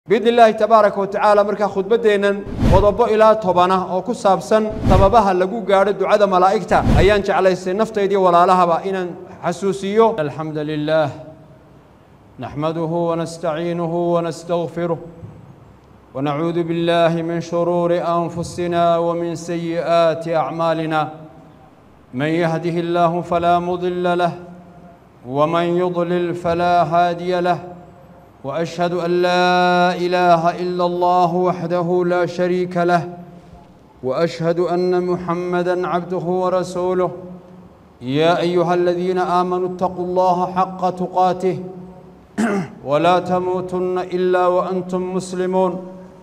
biidni illaahi tabaaraka wa tacaala markaa khudbaddeennan qodobo ilaa tobana oo ku saabsan sababaha lagu gaadho ducada malaa'igta ayaan jeclaystay naftaydiiyo walaalahaba inaan xasuusiyo alxamda lilaah naxmaduhu wanastaciinuhu wanastagfiruh wanacuudu biاllahi min shuruuri anfusina wmin sayi'aati acmaalina man yahdihi illaahu falaa mudila lah wman yudlil falaa haadiya lah وأشهد أن لا إله إلا الله وحده لا شريك له وأشهد أن محمدا عبده ورسوله يا أيها الذين آمنوا اتقوا الله حق تقاته ولا تموتن إلا وأنتم مسلمون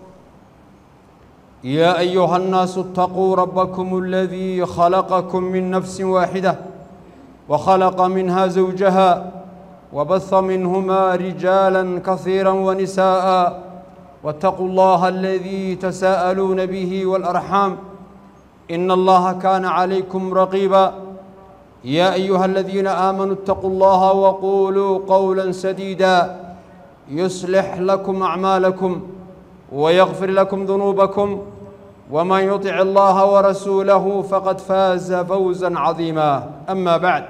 يا أيها الناس اتقوا ربكم الذي خلقكم من نفس واحدة وخلق منها زوجها وبث منهما رجالا كثيرا ونساء واتقوا الله الذي تساءلون به والأرحام إن الله كان عليكم رقيبا يا أيها الذين آمنوا اتقوا الله وقولوا قولا سديدا يصلح لكم أعمالكم ويغفر لكم ذنوبكم ومن يطع الله ورسوله فقد فاز فوزا عظيما أما بعد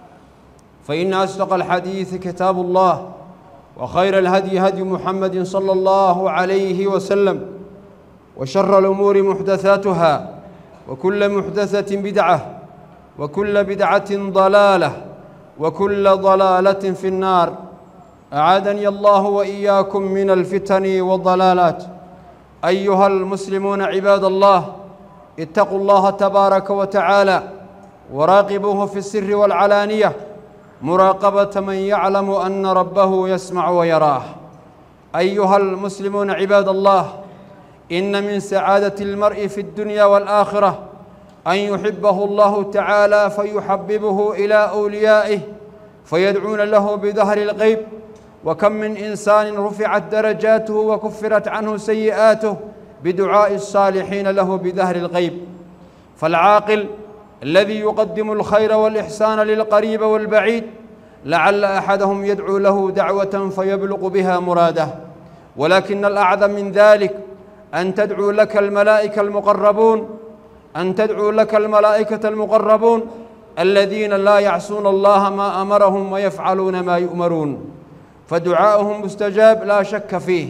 فإن أصدق الحديث كتاب الله وخير الهدي هدي محمد صلى الله عليه وسلم وشر الأمور محدثاتها وكل محدثة بدعة وكل بدعة ضلالة وكل ضلالة في النار أعادني الله وإياكم من الفتن والضلالات أيها المسلمون عباد الله اتقوا الله تبارك وتعالى وراقبوه في السر والعلانية مراقبة من يعلم أن ربه يسمع ويراه أيها المسلمون عباد الله إن من سعادة المرء في الدنيا والآخرة أن يحبه الله تعالى فيحببه إلى أوليائه فيدعون له بظهر الغيب وكم من إنسان رفعت درجاته وكفرت عنه سيئاته بدعاء الصالحين له بظهر الغيب فالعاقل الذي يقدم الخير والإحسان للقريب والبعيد لعل أحدهم يدعو له دعوة فيبلغ بها مراده ولكن الأعظم من ذلك أن تدعو لك الملائكة المقربون أن تدعو لك الملائكة المقربون الذين لا يعصون الله ما أمرهم ويفعلون ما يؤمرون فدعاؤهم مستجاب لا شك فيه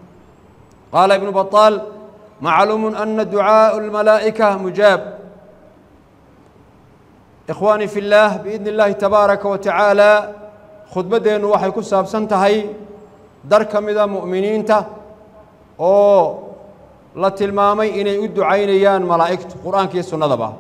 قال ابن بطال معلوم أن دعاء الملائكة مجاب ikhwaani fi اllaah biidni اllaahi tabaaraka wa tacaala khudbaddeennu waxay ku saabsan tahay dar ka mida mu'miniinta oo la tilmaamay inay u ducaynayaan malaa'igtu qur'aanka iyo sunnadaba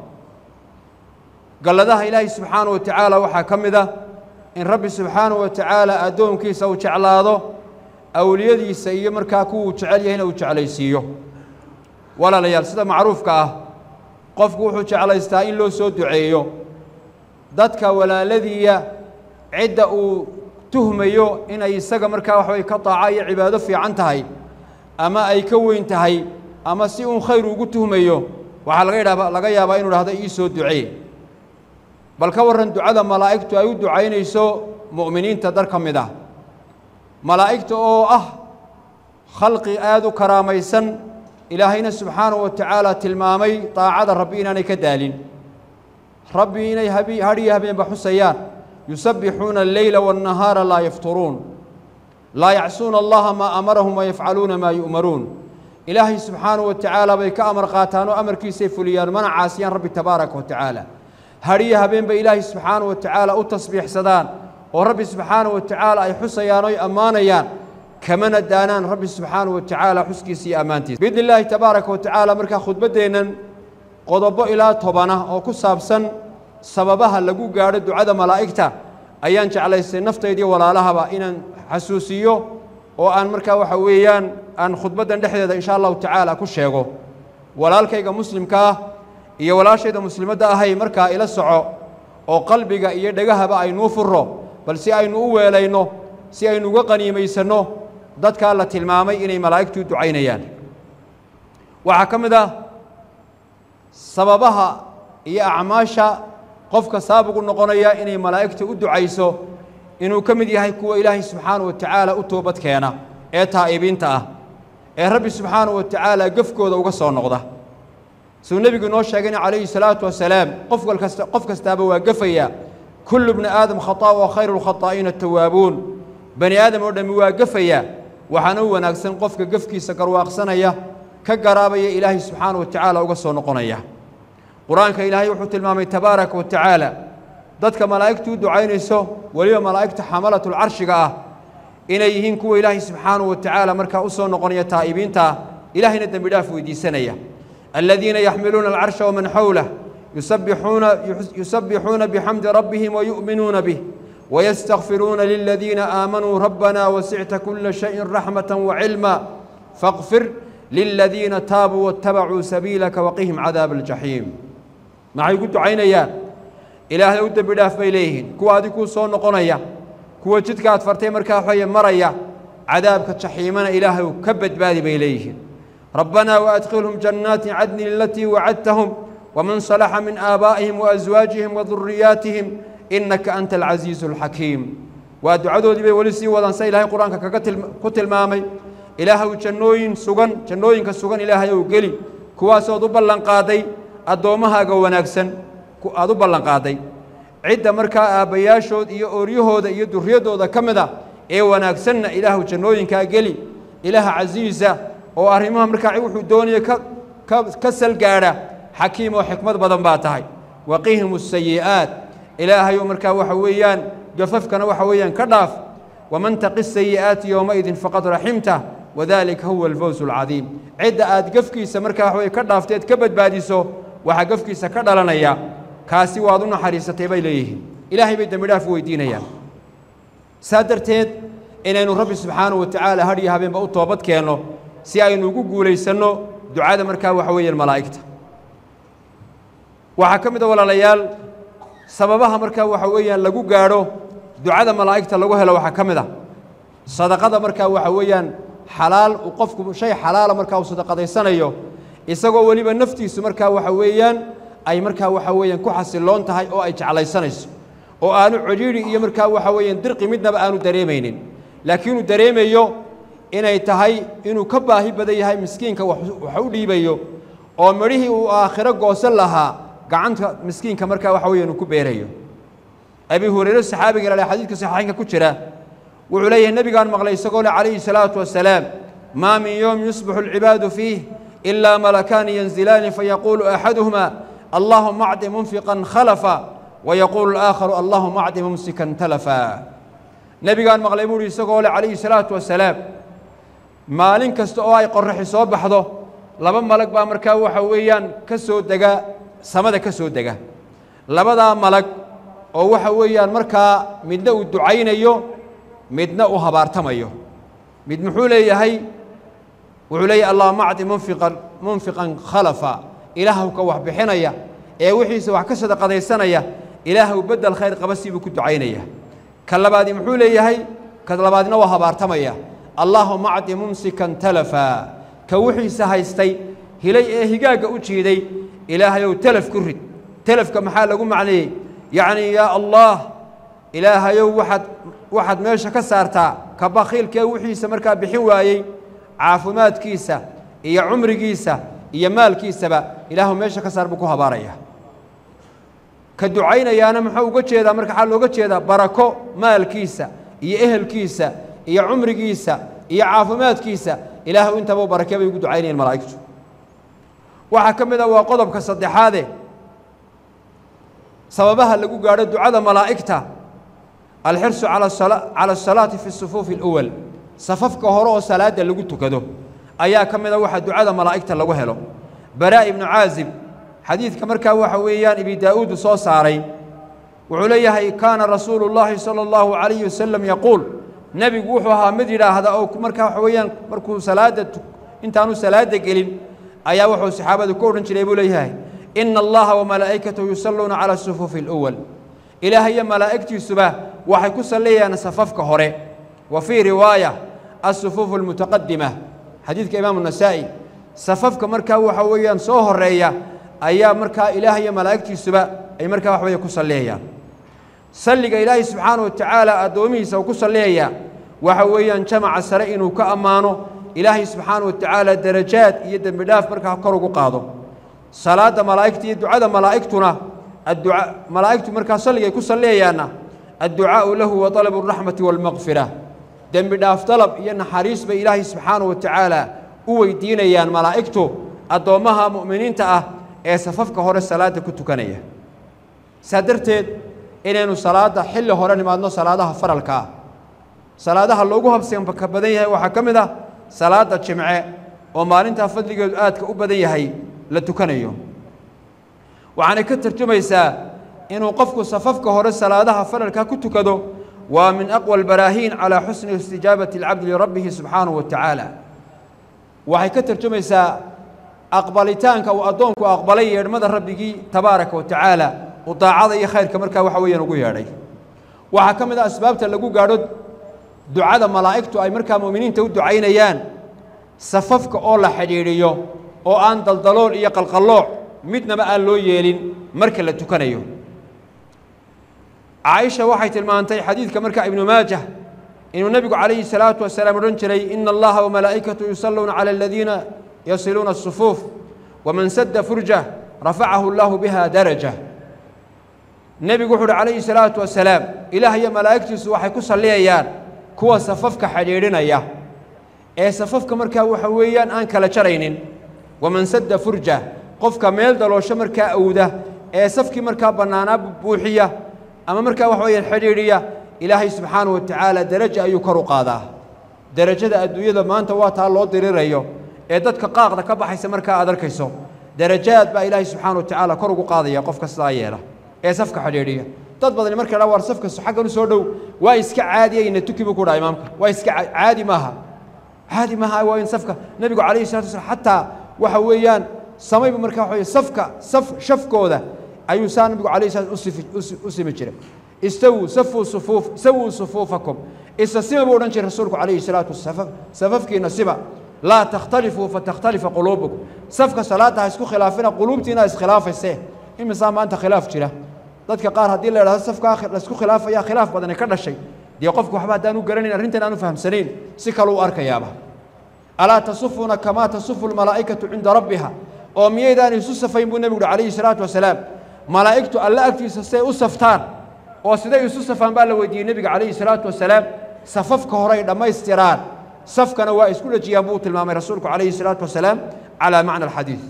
galladaha ilaahay subxaanaه wa tacaala waxaa ka mid a in rabbi subxaanaه wa tacaala addoonkiisa uu jeclaado awliyadiisa iyo markaa kuwuu jecel yahayna uu jeclaysiiyo walaalayaal sida macruufka ah qofku wuxuu jeclaystaa in loo soo duceeyo dadka walaaladiiya cidda uu tuhmayo inay isaga markaa waxbay ka daaca iyo cibaado fiican tahay ama ay ka weyn tahay ama si uun khayr ugu tuhmayo waxaa laga yidhahba laga yaabaa inu dhahdo ii soo ducee bal ka warran ducada malaa'igtu ay u ducaynayso mu'miniinta dar ka mid ah malaa'igta oo ah khalqi aada u karaamaysan ilaahayna subxaanahu wa tacaala tilmaamay daacada rabbi inaanay ka daalin rabbi inay hadhiyo habeenba xusayaan yusabbixuuna alleyla waannahaara laa yafturuun laa yacsuuna allaha maa amarahum wayafcaluuna maa yu'maruun ilaahay subxaanahu wa tacaala bay ka amar qaataan oo amarkiisay fuliyaan mana caasiyaan rabbi tabaaraka wa tacaala hadhiyo habeenba ilaahay subxaanahu wa tacaala u tasbiixsadaan oo rabbi subxaanahu wa tacaala ay xusayaan oy ammaanayaan kamana daanaan rabbi subxaanahu wa tacaala xuskiisa iyo ammaantiisa biidni illaahi tabaaraka wa tacaala markaa khudbaddeennan qodobo ilaa tobana oo ku saabsan sababaha lagu gaadho ducada malaa'igta ayaan jeclaystay naftaydiiyo walaalahaba inaan xasuusiyo oo aan markaa waxa weeyaan aan khudbaddan dhexdeeda insha allahu tacaala ku sheego walaalkayga muslimka ah iyo walaashayda muslimadda ahay markaa ila soco oo qalbiga iyo dhegahaba aynuu furro bal si aynu u weelayno si aynu uga qaniimaysanno dadkaa la tilmaamay inay malaa'igtu u ducaynayaan waxaa ka mid ah sababaha iyo acmaasha qofka saabigu noqonaya inay malaa'igta u ducayso inuu ka mid yahay kuwa ilaahay subxaanahu wa tacaala u toobad keena ee taa'ibiinta ah ee rabbi subxaanahu wa tacaala gefkooda uga soo noqda siduu nebigu inoo sheegayna calayhi salaatu wasalaam qof wal kasta qof kastaaba waa gefaya kullu bni aadam khataa wa khayru lkhataa'iina atawaabuun bani aadam oo dhammi waa gefaya waxaana u wanaagsan qofka gefkiisa garwaaqsanaya ka garaabaya ilaahay subxaanahu wa tacaala uga soo noqonaya qur-aanka ilaahay wuxuu tilmaamay tabaaraka wa tacaala dadka malaa'igtu u ducaynayso weliba malaa'igta xamalatlcarshiga ah inay yihiin kuwa ilaahay subxaanahu wa tacaala markaa u soo noqonaya taa'ibiinta ah ilaahayna dembi dhaaf weydiisanaya aladiina yaxmiluuna alcarsha waman xawlah yusabbixuuna yusabbixuuna bixamdi rabbihim wayu'minuuna bih wayastakfiruuna liladiina aamanuu rabbana wasicta kula shayin raxmata wacilma faqfir liladiina taabuu waاtabacuu sabiilaka waqihim cadaaba aljaxiim maxay ugu ducaynayaan ilaahay u dembi dhaaf bay leeyihiin kuwa adig kuu soo noqonaya kuwa jidka aad fartay markaa waxaye maraya cadaabka jaxiimana ilaahay ka badbaadi bay leeyihiin rabbanaa waadkhilhum jannaati cadnin alatii wacadtahum waman salaxa min aabaa'ihim waaswaajihim waduriyaatihim innaka anta alcasiizu alxakiim waa ducadoodii bay weli sii wadaan sa ilaahay qur-aanka kaga ku tilmaamay ilaahay jannooyin sugan jannooyinka sugan ilaahay ou geli kuwaasood u ballanqaaday addoommahaaga wanaagsan aad u ballanqaaday cidda markaa aabbayaashood iyo ooryahooda iyo durriyaddooda ka mid a ee wanaagsanna ilaahu jannooyinkaa geli ilaaha casiisa oo arrimaha markaa wuxuu doonaya ka salgaadha xakiim oo xikmad badan baa tahay waqihim asayi'aat ilaahayu markaa waxa weeyaan gafafkana waxa weeyaan ka dhaaf waman taqi sayi'aati yowmaidin faqad raximtah wadalika huwa alfawz alcadiim cidda aad gafkiisa markaa waxa weye ka dhaafteed ka badbaadiso waxaa gafkiisa ka dhalanaya kaasi waad u naxariisatay bay leeyihiin ilaahay bay dembi dhaaf weydiinayaan saa darteed inaynu rabbi subxaanahu wa tacaala hadh iyo habeenba u toobad keenno si aynu ugu guulaysanno ducada markaa waxa weeyaan malaa'igta waxaa ka mid a walaalayaal sababaha markaa waxa weeyaan lagu gaadho ducada malaa'igta lagu helo waxaa ka mid ah sadaqada markaa waxa weeyaan xalaal uu qofku shay xalaala markaa uu sadaqadaysanayo isagoo weliba naftiisu markaa waxa weeyaan ay markaa waxa weeyaan ku xasiloon tahay oo ay jeclaysanayso oo aanu codhiidhi iyo markaa waxa weeyaan dirqi midnaba aanu dareemaynin laakiin uu dareemayo inay tahay inuu ka baahi badan yahay miskiinka wax u dhiibayo oo midhihii uu aakhiro goosan lahaa gacanta miskiinka markaa waxa weeyaan uu ku beerayo abi hurayre saxaabiga lale xadiidka saxiixaynka ku jira wuxuu leeyahay nebigaan maqlay isagoo le calayhi salaatu wasalaam maa min yowm yusbixu alcibaadu fiih ilaa malakaani yanzilaani fayaquulu axaduhuma allahuma acdi munfiqan khalafa wayaquulu alaakharu allahuma acdi mumsikan talafa nebigaan maqlay buu uhi isagoo le calayhi salaatu wasalaam maalin kasta oo ay qorraxi soo baxdo laba malag baa markaa waxa weeyaan ka soo dega samada ka soo dega labadaa malag oo waxa weeyaan markaa midna uu ducaynayo midna uu habaartamayo mid muxuu leeyahay wuxuu leeyahay allahuma acdi munfiqan munfiqan khalafa ilaahw ka wax bixinaya ee wixiisa wax ka sadaqadaysanaya ilaahw beddel khayr qaba siibuu ku ducaynaya ka labaadi muxuu leeyahay ka labaadina waa habaartamaya allaahuma acdi mumsikan talafa ka wixiisa haystay hilay ee higaagga u jiiday ilaahayow telaf ku rid telafka maxaa lagu macneeyey yacnii yaa allah ilaahayow waxaad waxaad meesha ka saartaa ka bakhiilkee wixiisa markaa bixin waayey caafimaadkiisa iyo cumrigiisa iyo maalkiisaba ilaahu meesha ka saar buu ku habaaraya ka ducaynayaana muxuu uga jeedaa marka waxaa looga jeedaa barako maalkiisa iyo ehelkiisa iyo cumrigiisa iyo caafimaadkiisa ilaahu intaba barakee bay ugu ducaynayeen malaa'igtu waxaa ka mid a waa qodobka saddexaade sababaha lagu gaadho ducada malaa'igta alxirsu cala asalaati fi sufuufi اluwal safafka hore oo salaadda lagu tukado ayaa ka mid a waxa ducada malaa'igta lagu helo baraa ibnu caazib xadiidka markaa waxa weeyaan ibi daa'uudu soo saaray wuxuu leeyahay kaana rasuulu اllahi salى اllahu عalayhi wasalam yaquul nebigu wuxuu ahaa mid yidhaahda oo markaa waxa weeyaan markuu salaadda intaanu salaadda gelin ayaa wuxuu saxaabadu ku odhan jiray buu leeyahay ina allaha wamalaa'ikatahu yusalluuna cala sufuufi اluwal ilaah iyo malaa'igtiisuba waxay ku sallayayaan safafka hore wa fii riwaaya asufuufu almutaqadima xadiidka imaamu nasaa'i safafka markaa waxa weeyaan soo horeeya ayaa markaa ilaah iyo malaa'igtiisuba ay markaa wax weeye ku salleeyayaan salliga ilaahay subxaana wa tacaala addoomihiisa uu ku salleeyayaa waxa weeyaan jamaca sare inuu ka ammaano ilaahay subxaana wa tacaala darajaad iyo dembi dhaaf markaa kor ugu qaado salaadda malaa'igta iyo ducada malaa'igtuna adduca malaa'igtu markaa salligay ku salliyayaanna adducaa'u lahu wa talabu araxmati waalmaqfira dembi dhaaf dalab iyo naxariis bay ilaahay subxaana wa tacaala u weydiinayaan malaa'igtu addoommaha mu'miniinta ah ee safafka hore salaadda ku tukanaya saa darteed inaynu salaadda xilli hore nimaadno salaadaha faralka ah salaadaha loogu habsanka badan yahay waxaa ka mid ah salaadda jimce oo maalintaa fadligeedu aadka u badan yahay la tukanayo waxaanay ka tarjumaysaa inuu qofku safafka hore salaadaha faralka ku tukado waa min aqwa albaraahiin calaa xusni istijaabati alcabdi lirabbihi subxaanahu wa tacaala waxay ka tarjumaysaa aqbalitaanka uu addoonku aqbalay yeedhmada rabbigii tabaaraka wa tacaala uu daacada iyo khayrka markaa waxa weeyaan ugu yeedhay waxaa ka mid ah asbaabta lagu gaadho ducada malaa'igtu ay markaa mu'miniinta u ducaynayaan safafka oo la xidhiidhiyo oo aan daldalool iyo qalqallooc midnaba aan loo yeelin marka la tukanayo caaisha waxay tilmaantay xadiidka markaa ibnu maajah inuu nebigu calayhi salaatu wasalaam odhan jiray ina allaha wamalaa'ikatu yusalluuna cala aladiina yasiluuna asufuuf waman sadda furjah rafacahu allahu biha daraja nebigu wuxu uhi calayhi salaatu wasalaam ilaah iyo malaa'igtiisu waxay ku salliyayaan kuwa safafka xidhiidhinaya ee safafka markaa waxa weeyaan aan kala jaraynin waman sadda furja qofka meel daloosho markaa awda ee safkii markaa bannaanaa buuxiya ama markaa waxa weeyaan xidhiidhiya ilaahay subxaanahu wa tacaala deraja ayuu kor u qaadaa derajada adduunyada maanta waa taa loo dirirayo ee dadka qaaqda ka baxaysa markaa aad arkayso derajaad baa ilaahay subxaana wa tacaala kor ugu qaadaya qofka sidaa yeela ee safka xidhiidhiya dad badani marka dha war safka xaggan u soo dhow waa iska caadiyayna tuki buu ku dhaha imaamka waa iska caadi maaha caadi maaha waa in safka nebigu calayhi salatu wasalaam xataa waxa weeyaan samaybu markaa waxa weye safka saf shafkooda ayuu saa nabigu calayhi salatu usifi u simi jiray istawuu safuu sufuuf sawuu sufuufakum isa sima buu odhan jiray rasuulku calayhi salaatu wasalaam safafkiina siba laa takhtalifuu fatakhtalifa quluubukum safka salaadda ha isku khilaafina quluubtiina iskhilaafayse imisaa maanta khilaaf jira dadka qaar haddii la idhahdo safkaa laisku khilaafaya khilaaf badani ka dhashay dee qofku waxba haddaan u garanayn arrintan aan u fahamsanayn si kale u arkayaaba alaa tasufuuna kamaa tasufu lmalaa'ikatu cinda rabbiha oo miyaydaan isu safayn buu nebigu uhi calayhi salaatu wasalaam malaa'igtu alle agtiisa siday u saftaan oo siday isu safaan baa la weydiiyey nebiga calayhi salaatu wasalaam safafka horay dhammaystiraan safkana waa isku dhejiyaan buu tilmaamay rasuulku calayhi salaatu wasalaam calaa macna alxadiid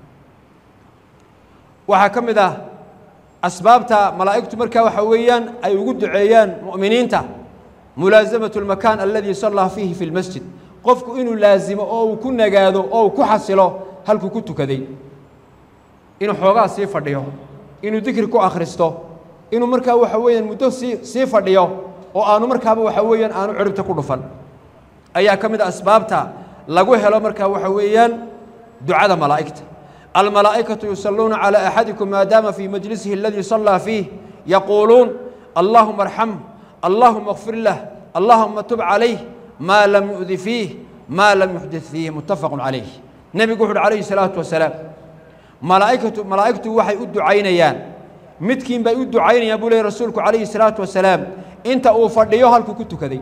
waxaa ka mid ah asbaabta malaa'igtu markaa waxa weeyaan ay ugu duceeyaan mu'miniinta mulaasamatu almakaan aladii sallaa fiihi fi lmasjid qofku inuu laasimo oo uu ku nagaado oo uu ku xasilo halkuu ku tukaday inuu xoogaa sii fadhiyo inuu dikri ku akhristo inuu markaa waxa weeyaan muddo sii sii fadhiyo oo aanu markaaba waxa weeyaan aanu ciribta ku dhufan ayaa ka mid a asbaabta lagu helo markaa waxa weeyaan ducada malaa'igta almalaa'ikatu yusalluuna calaa axadikum maadaama fii majlisihi aladii sallaa fiih yaquuluun allaahuma arxam allaahuma اkfir lah allaahuma tub calayh maa lam yu'di fiih maa lam yuxdid fiih muttafaqun calayh nebigu wuxu uhi calayhi salaatu wasalaam malaa'ikatu malaa'igtu waxay u ducaynayaan midkiin bay u ducaynayaan buu leeyay rasuulku calayhi salaatu wasalaam inta uu fadhiyo halkuu ku tukaday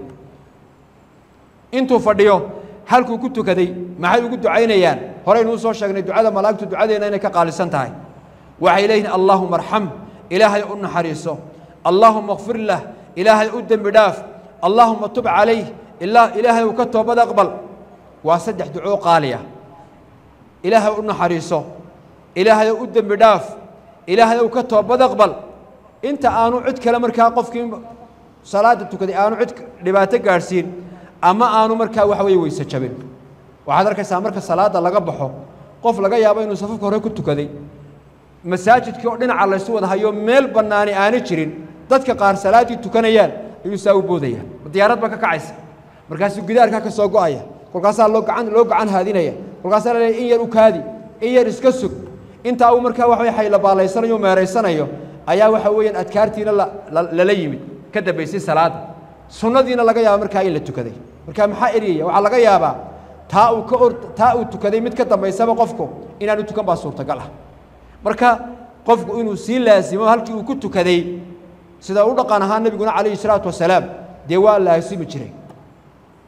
intuu fadhiyo halkuu ku tukaday maxay ugu ducaynayaan horeynuu soo sheegnay ducada malaa'igtu ducadeenna inay ka qaalisan tahay waxay leeyihin allaahuma arxam ilaahay u naxariiso allaahuma kfir lah ilaahay u dembi dhaaf allaahuma tub calayh ilaahay uu ka toobad aqbal waa saddex ducoo qaaliya ilaahay u naxariiso ilaahay u dembi dhaaf ilaahay uu ka toobad aqbal inta aanu cid kale markaa qofkii salaadda tukaday aanu cid dhibaato gaadhsiin ama aanu markaa waxa weeye weyse jabin waxaad arkaysaa marka salaadda laga baxo qof laga yaabo inuu safafka hore ku tukaday masaajidkii oo dhinaca laysu wada hayo meel bannaani aana jirin dadka qaar salaaddii tukanayaan ayuu saa u boodaya diyaarad baa ka kacaysa markaasuu gidaarkaa ka soo go'aya kolkaasaa loo gacan loo gacan haadinaya kolkaasaa laleeya in yar u kaadi in yar iska sug intaa uu markaa waxa weye xaylabaallaysanayo meeraysanayo ayaa waxa weeyaan adkaartiina lala yimid ka dambaysay salaadda sunnadiina laga yaaba markaa in la tukaday marka maxaa eryaya waxaa laga yaabaa taa uu ka or taa uu tukaday mid ka dambaysaba qofku inaanu tukan baa suurtagal ah marka qofku inuu sii laasimo halkii uu ku tukaday sida u dhaqan ahaa nebiguna calayhi salaatu wasalaam dee waa laasimi jiray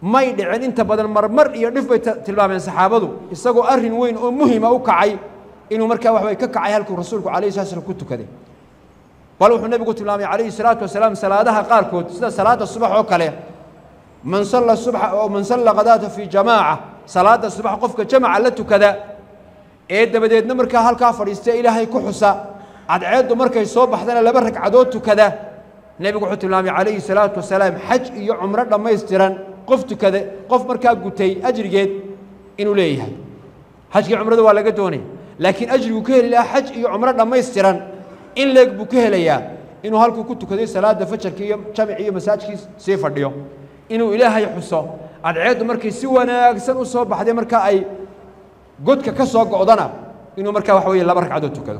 may dhicin inta badan marmar iyo dhif bay tilmaameen saxaabadu isagoo arrin weyn oo muhima u kacay inuu markaa waxbay ka kacay halkuu rasuulku calayhi salatu slam ku tukaday bal wuxuu nebigu tilmaamay calayhi salaatu wasalaam salaadaha qaarkood sida salaada subax oo kale man salla subxa oo man salla qadaata fii jamaaca salaada subax qofka jamaca la tukada ee dabadeedna markaa halkaa fadhiista ilaahay ku xusa cadceeddu markay soo baxdana laba ragcadood tukada nebigu wuxuu tilmaamay calayhi salaatu wasalaam xaj iyo cumro dhammaystiran qof tukada qof markaa gutay ajrigeed inuu leeyahay xajkii cumrada waa laga doonaya laakiin ajriguu ka heli lahaa xaj iyo cumro dhammaystiran in leeg buu ka helayaa inuu halkuu ku tukaday salaada fajarka iyo jamic iyo masaajkii sii fadhiyo inuu ilaahay xuso cadceeddu markay si wanaagsan u soo baxday markaa ay godka ka soo go'dana inuu markaa waxa weeye laba ragcadood tukado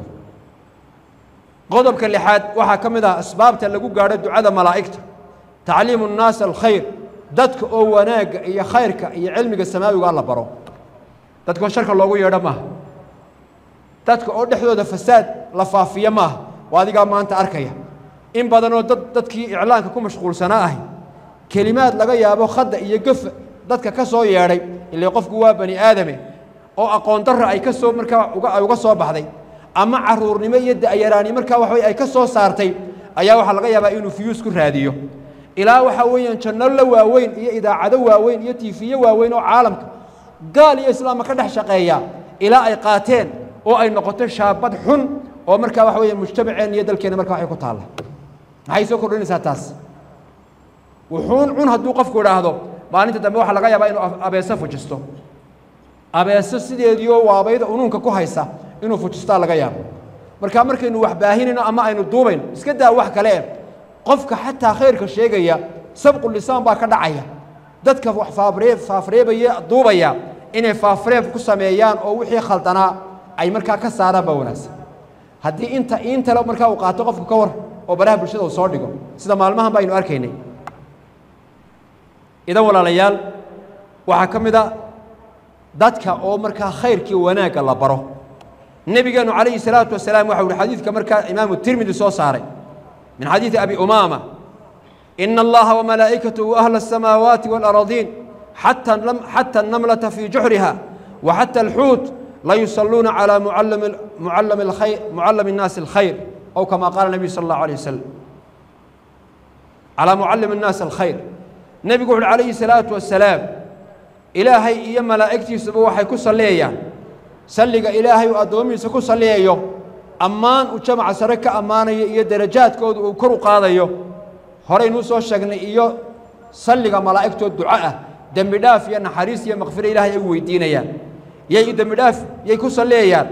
qodobka lixaad waxaa ka mid ah asbaabta lagu gaadho ducada malaa'igta tacliimu nnaas alkhayr dadka oo wanaagga iyo khayrka iyo cilmiga samaawiga la baro dadka oo sharka loogu yeedho maaha dadka oo dhexdooda fasaad la faafiyo maaha waa adigaa maanta arkaya in badanoo dad dadkii iclaanka ku mashquulsanaa ahay kelimaad laga yaabo khadda iyo gafa dadka ka soo yeedhay ilaa qofku waa bani aadame oo aqoon darra ay ka soo markaa ay uga soo baxday ama caruurnimo iyo da'yaraani markaa waxa weye ay ka soo saartay ayaa waxaa laga yaabaa inuu fiyuus ku raadiyo ilaa waxaa weeyaan janno la waaweyn iyo idaacado waaweyn iyo tiifiyo waaweyn oo caalamka gaal iyo islaamka ka dhex shaqeeya ilaa ay qaateen oo ay noqoto shaabad xun oo markaa waxa weeye mujtamaceen iyo dalkeena markaa waxay ku taalla maxay soo kordhinaysaa taas wuxuun cun hadduu qofku idhaahdo maalinta dambe waxaa laga yaabaa inuu abeeso fujisto abeeso sideediioo waabayda unuunka ku haysa inuu fujistaa laga yaabo markaa markaynu wax baahinayno ama aynu duubayno iska daa wax kale eh qofka xataa khayrka sheegaya sabqu lisaan baa ka dhacaya dadka wax faafree faafreebaya duubaya inay faafreeb ku sameeyaan oo wixii khaldanaa ay markaa ka saaraan baa wanaagsan haddii inta iintale markaa uu qaato qofku ka war oo baraha bulshada uu soo dhigo sida maalmahan ba aynu arkaynay idan walaalayaal waxaa ka mid a dadka oo markaa khayrkii wanaagga la baro nebigeenu calayhi salaatu wasalaam waxa uhi xadiidka markaa imaamu tirmidi soo saaray min xadiidi abi umaama ina allaha wamalaa'ikatahu ahla asamaawaati waalaradiin xata xata annamlata fii juxriha wa xata alxuut la yusalluuna calaa mucallami mucallami alkhayr mucallami الnaasi alkhayr أو كما قال النبي صلى الله عليه وسلم على معلم الناس الخير نبي قول عليه الصلاة والسلام إلهي إيا ملائكتي سبوا حي كسليا سلق إلهي وأدومي سكو سليا أمان وجمع سرك أمان إيا درجات كود وكرو قاضيو هوري نوسو شغني إيا سلق ملائكته الدعاء دم داف يا نحريس يا مغفر إلهي ويدينيا يا دم داف يا كسليا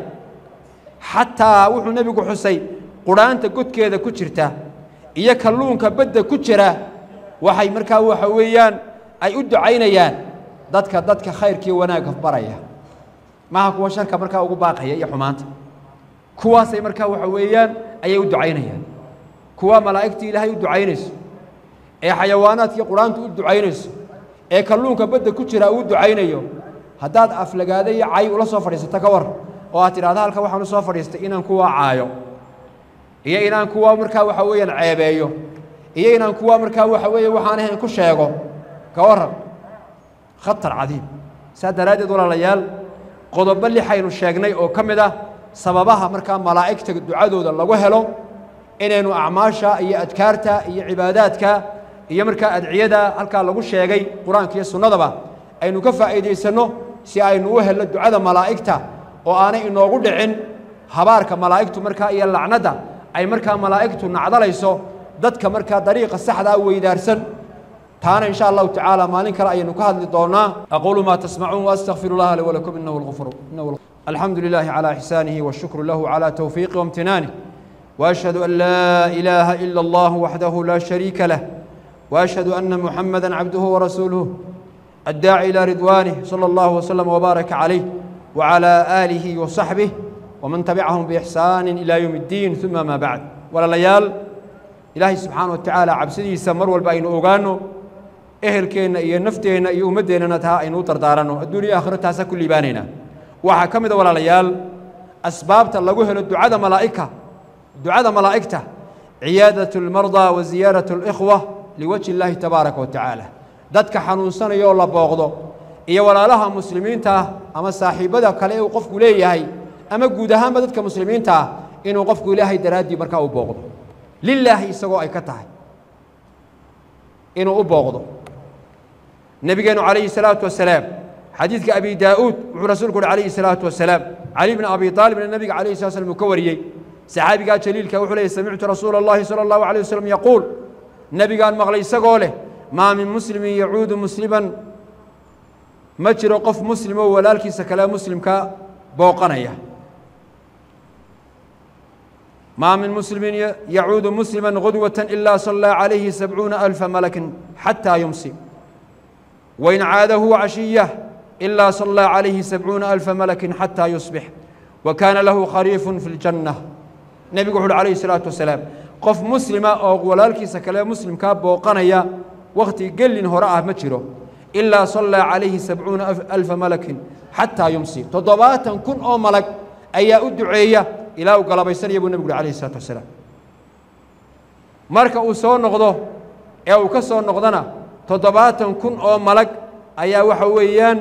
حتى وحو نبي حسين quraanta godkeeda ku jirta iyo kalluunka badda ku jira waxay markaa waxa weeyaan ay u ducaynayaan dadka dadka khayrkii wanaagga baraya maaha kuwa sharka markaa ugu baaqaya iyo xumaanta kuwaasay markaa waxa weeyaan ayay u ducaynayaan kuwa malaa'igtii ilaahay u ducaynayso ee xayawaanaadkii qur-aantu u ducaynayso ee kalluunka badda ku jira uu ducaynayo haddaad aflagaada iyo cay ula soo fadhiisato ka war oo aad tidhahda halka waxaan u soo fadhiistay inaan kuwa caayo iyo inaan kuwa markaa waxa weeyaan ceebeeyo iyo inaan kuwa markaa waxa weeye waxaan ahayn ku sheego ka warran khatar cadiim saa daraaddeed walaalayaal qodobo lixaynu sheegnay oo ka mid ah sababaha markaa malaa'igta ducadooda lagu helo inaynu acmaasha iyo adkaarta iyo cibaadaadka iyo markaa adciyada halkaa lagu sheegay qur-aanka iyo sunnadaba aynu ka faa'iidaysanno si aynu u helno ducada malaa'igta oo aanay inoogu dhicin habaarka malaa'igtu markaa iyo lacnadda ay markaa malaa'igtu nacdalayso dadka markaa dariiqa saxdaa weydaarsan taana in sha allahu tacaala maalin kale ayaynu ka hadli doonaa aquulu maa tasmacuun waastaqfiru llaha li walakum inahu lghafur alxamdu lilahi calى ixsaanihi washukru lahu calى towfiiqi wamtinaanih وأشهد أن لا إله إلا الله وحده لا شريك له وأشهد أن محمدا عبده ورسوله الداعي إلى رضوانه صلى الله وسلم وبارك عليه وعلى آله وصحبه ومن تبعهم بإحسان إلى يوم الدين ثم ما بعد ولا ليال إلهي سبحانه وتعالى عبسدي سمر والبين أوغانو إهل كينا إيا نفتينا إيا أمدينا نتها إنو تردارانو الدنيا آخرتها سكل بانينا وحكمد ولا ليال أسباب تلقوه الدعاء ملائكة دعاء ملائكته عيادة المرضى وزيارة الإخوة لوجه الله تبارك وتعالى dadka xanuunsanaya oo la booqdo iyo walaalaha muslimiinta ah ama saaxiibbada kale ee uu qofku leeyahay ama guud ahaanba dadka muslimiinta ah inuu qofku ilaahay daraaddii markaa u booqdo lilaahi isagoo ay ka tahay inuu u booqdo nebigeenu calayhi salaatu wasalaam xadiidka abi daa'uud wuxuu rasuulku uhi calayhi salaatu wasalaam cali bni abi aalibna nebiga calayhi sala slam uu ka wariyey saxaabigaa jaliilka wuxuu leeyay samictu rasuula allahi sala allahu alayh wasalam yaquul nebigaan maqlay isagoo leh maa min muslimin yacuudu musliman ma jiro qof muslim oo walaalkiisa kale muslimka booqanaya maa min muslimin yacuudu muslima gudwata ilaa sallaa calayhi sabcuuna alfa malakin xataa yumsi wain caadahu cashiya ilaa sallaa calayhi sabcuuna alfa malakin xataa yusbix wa kaana lahu khariifun fi ljanna nebigu wuxu uhi calayhi salaatu wasalaam qof muslima oo walaalkiisa kale muslimkaa booqanaya wakhti gelin hore ah ma jiro ilaa sallaa calayhi sabcuuna alfa malakin xataa yumsi toddobaatan kun oo malag ayaa u duceeya ilaa uu galabaysanaya buu nebigu uhi calayhi salaatu wasalaam marka uu soo noqdo ee uu ka soo noqdona toddobaatan kun oo malag ayaa waxa weeyaan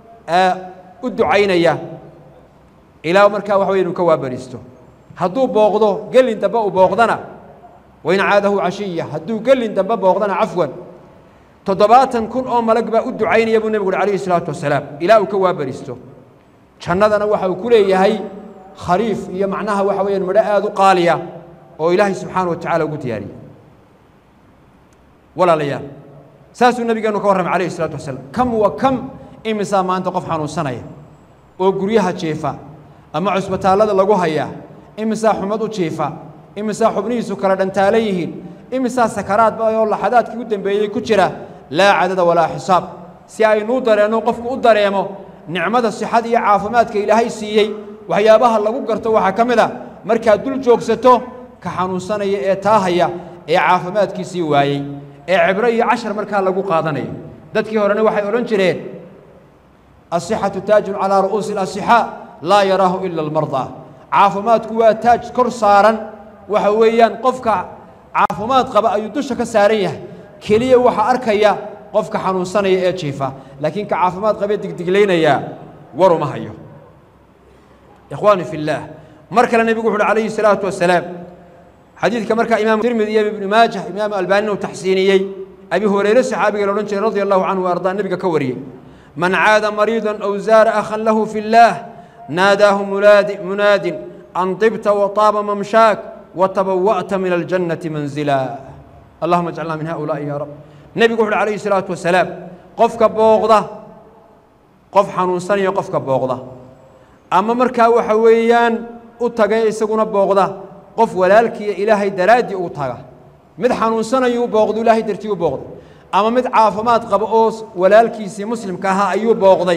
u ducaynaya ilaa markaa waxa weya inu ka waabariisto hadduu booqdo gelin dambe uu booqdana wain caadahu cashiya hadduu gelin dambe booqdana cafwan toddobaatan kun oo malag baa u ducaynaya buu nebigu uhi calayhi salaatu wasalaam ilaa uu ka waabariisto jannadana waxa uu ku leeyahay khariif iyo macnaha waxa weeyaan midho aada u qaaliya oo ilaahay subxaana wa tacala ugu diyaariyey walaalayaal saasuu nabigeenu ka warramay calayhi isalaatu wasalaam kam wa kam imisaa maanta qof xanuunsanaya oo guryaha jiifa ama cusbitaallada lagu hayaa imisaa xumad u jiifa imisaa xubnihiisu kala dhantaalan yihiin imisaa sakaraadba oo laxadaadkii u dambeeyey ku jira laa cadada walaa xisaab si aynuu dareenno qofku u dareemo nicmada sixada iyo caafimaadka ilaahay siiyey waxyaabaha lagu garto waxaa ka mid a markaad dul joogsato ka xanuunsanaya ee taahaya ee caafimaadkiisii waayey ee cibro iyo cashar markaa lagu qaadanayo dadkii horena waxay odhan jireen asixatu taajun calaa ru'uusi اlasixaa laa yaraahu ila almardaa caafimaadku waa taaj kor saaran waxa weeyaan qofka caafimaad qaba ayuu dusha ka saaran yahay keliya waxaa arkaya qofka xanuunsanaya ee jiifa laakiin ka caafimaad qabee digdiglaynaya waruma hayo ikhwaani fi اllaah mar kale nebigu wuxu uhi calayhi الsalaatu wasalaam xadiidka markaa imaam tirmidi iyo ibnu maajah imaamu albaanina uu taxsiiniyey abi hurayre saxaabiga la odhan jiray radi allahu canhu ardaa nebiga ka wariyey man caada mariida aw zaara akhan lahu fi اllaah naadaahu munaadi munaadin an طibta waطaaba mamshaak watabawa'ta min aljannati manzila allahuma ajcalna min haulaai ya rab nebigu wuxu uhi calayhi الsalaatu wasalaam qofka booqda qof xanuunsanaya qofka booqda ama markaa waxa weeyaan u tagay isaguna booqda qof walaalkiiya ilaahay daraaddii u taga mid xanuunsanayuu booqdo ilaahay dartii u booqday ama mid caafimaad qaba oo walaalkiisii muslimka ahaa ayuu booqday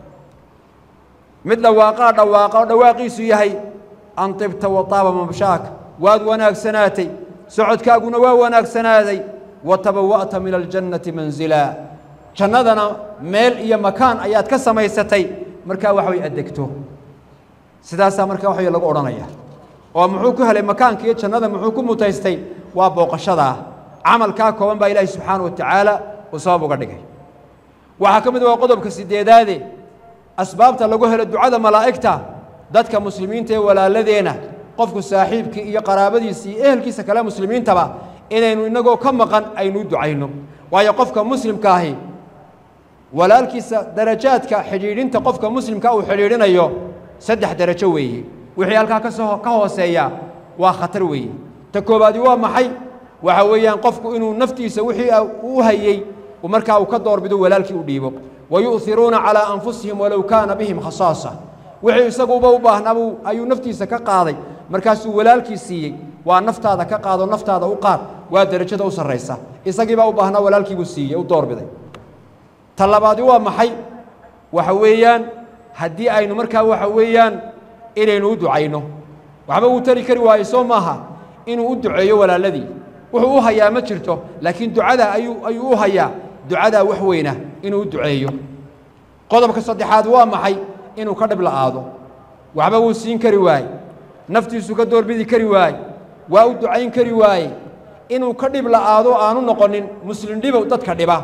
mid dhawaaqaa dhawaaqa oo dhawaaqiisu yahay an tibta wataaba mamshaaka waad wanaagsanaatay socodkaaguna waa wanaagsanaaday wa tabawa'ta min aljannati manzila jannadana meel iyo makaan ayaad ka samaysatay markaa wax way addegto sidaasaa markaa wax way lagu odhanaya oo muxuu ku helay makaanka iyo jannada muxuu ku mutaystay waa booqashadaa camalkaa kooban baa ilaahi subxaana wa tacaala uu sabab uga dhigay waxaa ka mid waa qodobka sideedaade asbaabta lagu helo ducada malaa'igta dadka muslimiinta ee walaaladeena qofku saaxiibkii iyo qaraabadiisii iyo ehelkiisa kale muslimiintaba inaynu innagoo ka maqan aynu u ducayno waayo qofka muslimka ahi walaalkiisa darajaadka xidhiidhinta qofka muslimka uu xidhiidhinayo saddex darajo weeye wixii halkaa kasoo ka hooseeya waa khatar weeye ta koobaadi waa maxay waxa weeyaan qofku inuu naftiisa wixii u hayey markaa uu ka doorbido walaalkii u dhiibo wa yu'hiruuna calaa anfusihim walow kaana bihim khasaasa wixii isaguba u baahnaabu ayuu naftiisa ka qaaday markaasuu walaalkii siiyey waa naftaada ka qaado naftaada u qaad waa derajada u sarraysa isagiibaa u baahnaa walaalkiibuu siiyey u doorbiday ta labaadi waa maxay waxa weeyaan haddii aynu markaa waxa weeyaan inaynu u ducayno waxba wuu tari kari waaye soo maaha inuu u duceeyo walaaladii wuxuu u hayaa ma jirto laakiin ducada ayuu ayuu u hayaa ducadaa wax weyna inuu u duceeyo qodobka saddexaad waa maxay inuu ka dhib la'aado waxba wuu siin kari waaye naftiisu ka doorbidi kari waaye waa u ducayn kari waaye inuu ka dhib la'aado aanu noqonin muslim dhibow dadka dhiba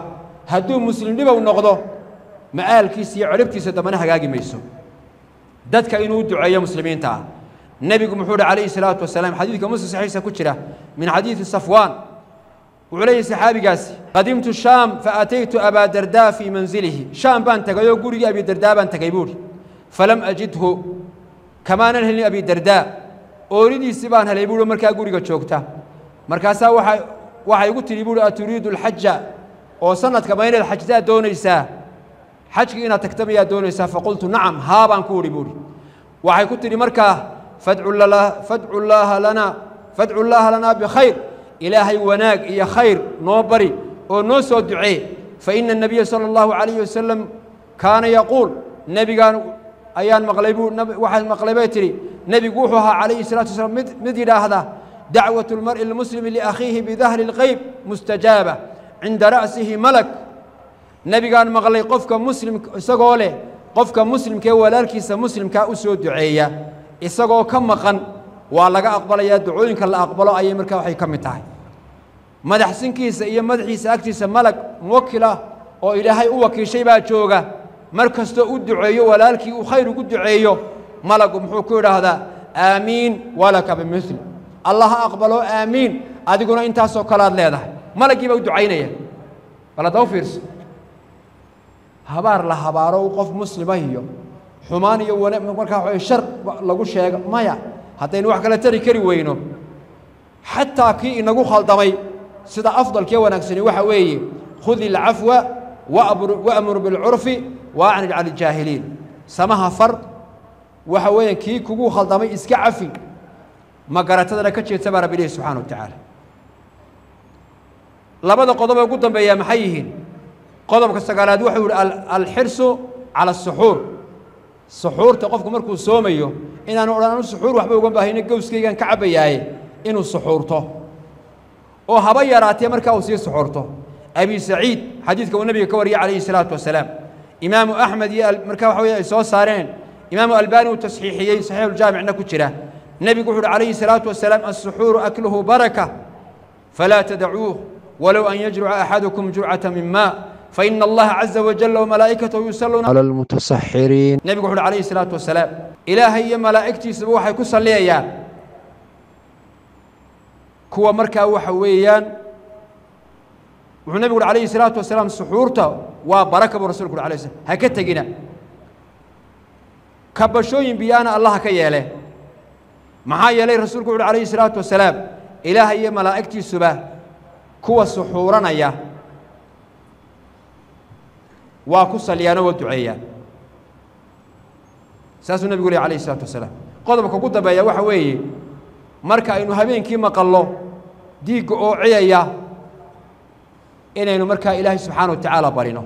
hadduu muslim dhibow noqdo ma'aalkiisa iyo ciribtiisa dambana hagaagi mayso dadka inuu u duceeyo muslimiinta ah nebigu muxuu uhi calayhi salaatu wasalaam xadiidka muslim saxiixa ku jira min xadiidi safwaan wuxuu leeyahy saxaabigaasi qadimtu shaam faataytu abaa dardaa fii manzilihi shaam baan tegay oo gurigii abi dardaa baan tegay buuhi falam ajidhu kamaanan helin abi dardaa ooridiisii baan helay buuhi markaa guriga joogta markaasaa waa waxay igu tidhi buuhi aturiidu alxaja oo sanadka ma inaad xajtaad doonaysaa xajkii inaad tagta mayaa doonaysaa faqultu nacam haa baan ku udhi buuhi waxay ku tidhi markaa fadcu llaaha lana fadcu llaaha lanaa bikhayr ilaahay wanaag iyo khayr noo bari oo noo soo ducee fa ina الnabiya salى اllahu عalayhi wasalam kaana yaquul nebigaan ayaan maqlay buu waxaan maqlay bay tidhi nebigu wuxuu ahaa calayhi الsalatu wasalaam mid mid yidhaahda dacwaة اlmar'i اlmuslimi liakhiihi bidahri اlqeyb mustajaaba cinda ra'sihi malak nebigaan maqlay qofka muslim isagoo leh qofka muslimkaee walaalkiisa muslimkaa u soo duceeya isagoo ka maqan waa laga aqbalayaa ducooyinka la aqbalo ayay markaa waxay ka mid tahay madaxsinkiisa iyo madaxiisa agtiisa malag muwakilah oo ilaahay u wakiishay baa jooga mar kastoo u duceeyo walaalkii uu khayr ugu duceeyo malagu muxuu ku idhaahdaa aamiin walaka bimil allah ha aqbalo aamiin adiguna intaasoo kalead leedahay malaggii baa u ducaynaya bal hadda u fiirso habaar la habaaro qof muslima iyo xumaan iyo wana markaa wa shar lagu sheego maya haddaynu wax kala tari kari weyno xataa kii inagu khaldamay sida afdalkee wanaagsani waxa weeye khudi alcafwa wa'mur bilcurfi waacrid can iljaahiliin samaha far waxa weeyaan kii kugu khaldamay iska cafi ma garatadana ka jeedsa baa rabbi ilahi subxana wa tacaala labada qodobee ugu dambeeyaa maxay yihiin qodobka sagaalaad wuxuu yihi alxirsu cala asuxuur suxuurta qofku markuu soomayo inaanu odhan anu suxuur waxba uga baahayno gowskaygaan ka cabbayaaye inuu suxuurto oo haba yaraatee markaa uu sii suxuurto abi saciid xadiidka uu nebiga ka wariyay calayhi salaatu wasalaam imaamu axmed iyo markaa waxa weye ay soo saareen imaamu albani uu tasxiixiyey saxiixuljaamicna ku jira nebigu wuxu uhi calayhi salaatu wasalaam alsuxuuru akluhu baraka falaa tadacuuh walow an yajruca axadukum jurcata min maa faina allaha caza wajala wamalaa'ikatahu yusalluuna cala almutasaxiriin nebigu wuxu uhi calayhi salaatu wasalaam ilaahay iyo malaa'igtiisaba waxay ku salliyayaan kuwa markaa waxa weeyaan wuxuu nebigu uhi calayhi salaatu wasalaam suxuurta waa baraka buu rasulku uhi alay slam ha ka tegina kabashooyin biyaana allaha ka yeele maxaa yeelay rasuulku wuxu uhi calayhi salaatu wasalaam ilaaha iyo malaa'igtiisuba kuwa suxuuranaya waa ku salyaano waa duceeyaan saasuu nebigu leh alayhi isalaatu wasalaam qodobka ugu dambeeya waxa weeye marka aynu habeenkii maqallo diigga oo ciyaya inaynu markaa ilaahay subxaana wa tacaala barino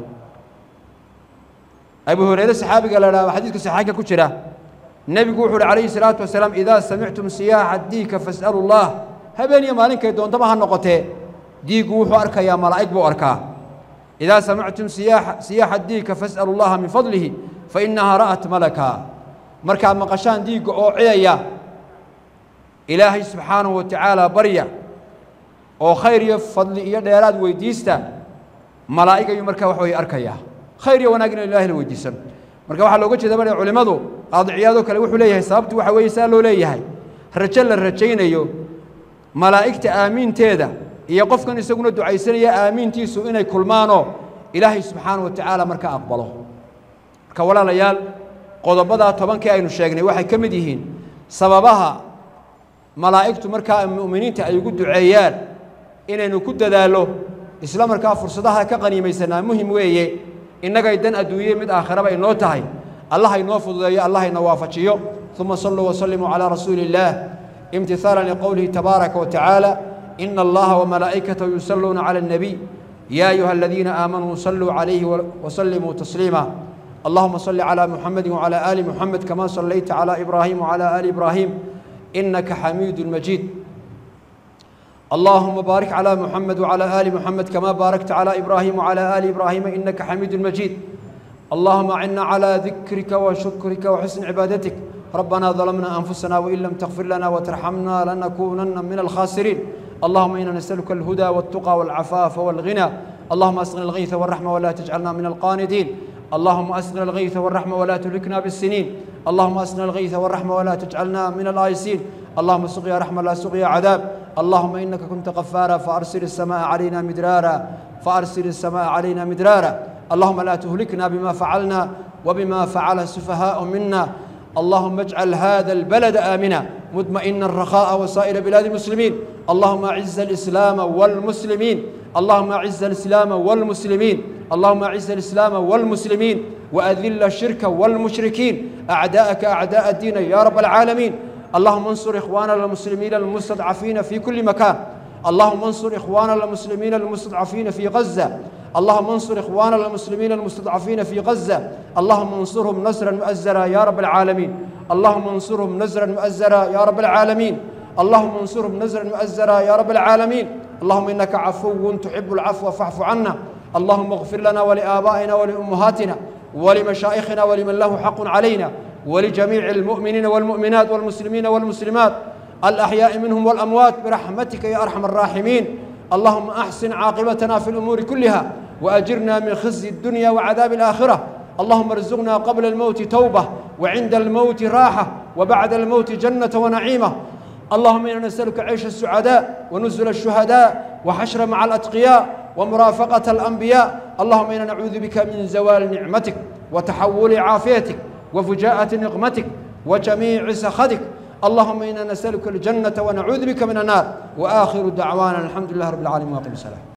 abu hurayre saxaabiga la dhaha xadiiska saxaanka ku jira nebigu wuxu uhi calayhi salaatu wasalaam idaa samictum siyaaxa diigka fas'alu llah habeen iyo maalinkay doontaba ha noqotee diiggu wuxuu arkayaa malaa'ig buu arkaa idaa samictum siyaaxa diigka fas'alu llaha min fadlihi fainahaa ra'at malaka markaad maqashaan diigga oo ciyaya ilaahay subxaanahu wa tacaala barya oo khayr iyo fadli iyo dheeraad weydiista malaa'ig ayuu markaa wax weye arkayaa khayr iyo wanaag inu ilahay la weydiisano marka waxaa looga jeeda baa culimmadu qaadiciyaadoo kale wuxuu leeyahay sababtu waxa weeye saa loo leeyahay rajo la rajaynayo malaa'igta aamiinteeda iyo qofkan isaguna ducaysanaya aamiintiisu inay kulmaanoo ilaahay subxaanahu wa tacaala marka aqbalo marka walaalayaal qodobadaa tobankii aynu sheegnay waxay ka mid yihiin sababaha malaa'igtu markaa mu'miniinta ay ugu duceeyaan inaynu ku dadaallo isla markaa fursadaha ka qaniimaysanaa muhim weeye innagay dan adduunye mid aakhiraba inoo tahay allah inoo fududeeyo allah ina waafajiyo uma saluu wasallimuu calaa rasuuli illaah imtihaalan liqowlihi tabaaraka wa tacaala ina allaha wamalaa'ikatahu yusalluuna cala الnabiy ya ayuha aladiina aamanuu saluu calayhi wasallimuu tasliima اللهم صل على محمد وعلى آل محمد كما صليت على إبراهيم وعلى آل إبراهيم إنك حميد مجيد اللهم بارك على محمد وعلى آل محمد كما باركت على إبراهيم وعلى آل إبراهيم إنك حميد مجيد اللهم أعنا على ذكرك وشكرك وحسن عبادتك ربنا ظلمنا أنفسنا وإن لم تغفر لنا وترحمنا لنكونن من الخاسرين اللهم إنا نسألك الهدى والتقى والعفاف والغنى اللهم أسقنا الغيث والرحمة ولا تجعلنا من القانتين اللهم أسقنا الغيث والرحمة ولا تهلكنا بالسنين اللهم أسقنا الغيث والرحمة ولا تجعلنا من الآيسين اللهم سقيا رحمة لا سقيا عذاب اللهم إنك كنت غفارا فأرسل السماء علينا مدرارا فأرسل السماء علينا مدرارا اللهم لا تهلكنا بما فعلنا وبما فعل السفهاء منا اللهم اجعل هذا البلد آمنا مطمئنا رخاء وسائر بلاد المسلمين اللهم أعز الإسلام والمسلمين اللهم أعز الإسلام والمسلمين اللهم أعز الإسلام والمسلمين وأذل الشرك والمشركين أعداءك أعداء الدين يا رب العالمين اللهم انصر إخواننا المسلمين المستضعفين في كل مكان اللهم انصر إخواننا المسلمين المستضعفين في غزة اللهم انصر إخواننا المسلمين المستضعفين في غزة اللهم انصرهم نصرا مؤزرا يا رب العالمين اللهم انصرهم نصرا مؤزرا يا رب العالمين اللهم انصرهم نصرا مؤزرا يا رب العالمين اللهم إنك عفو تحب العفو فاعف عنا اللهم اغفر لنا ولآبائنا ولأمهاتنا ولمشايخنا ولمن له حق علينا ولجميع المؤمنين والمؤمنات والمسلمين والمسلمات الأحياء منهم والأموات برحمتك يا أرحم الراحمين اللهم أحسن عاقبتنا في الأمور كلها وأجرنا من خزي الدنيا وعذاب الآخرة اللهم ارزقنا قبل الموت توبة وعند الموت راحة وبعد الموت جنة ونعيمة اللهم إنا نسألك عيش السعداء ونزل الشهداء وحشر مع الأتقياء ومرافقة الأنبياء اللهم إنا نعوذ بك من زوال نعمتك وتحول عافيتك وفجاءة نقمتك وجميع سخطك اللهم إنا نسألك الجنة ونعوذ بك من النار وآخر دعوانا الحمد لله رب العالمين واقم السلام